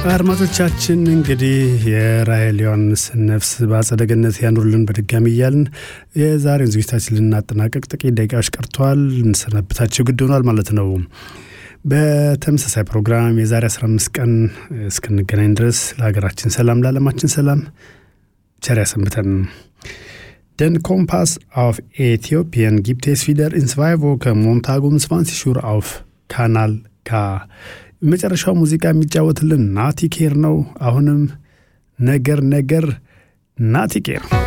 አድማጮቻችን እንግዲህ የራሔል ዮሐንስን ነፍስ በአጸደ ገነት ያኑርልን በድጋሚ እያልን የዛሬውን ዝግጅታችን ልናጠናቀቅ ጥቂት ደቂቃዎች ቀርተዋል። እንሰነብታቸው ግድ ሆኗል ማለት ነው። በተመሳሳይ ፕሮግራም የዛሬ 15 ቀን እስክንገናኝ ድረስ ለሀገራችን ሰላም፣ ለዓለማችን ሰላም ቸር ያሰንብተን። Den Kompass auf Äthiopien gibt es wieder in zwei Wochen Montag um 20 Uhr auf Kanal K. የመጨረሻው ሙዚቃ የሚጫወትልን ናቲኬር ነው። አሁንም ነገር ነገር ናቲኬር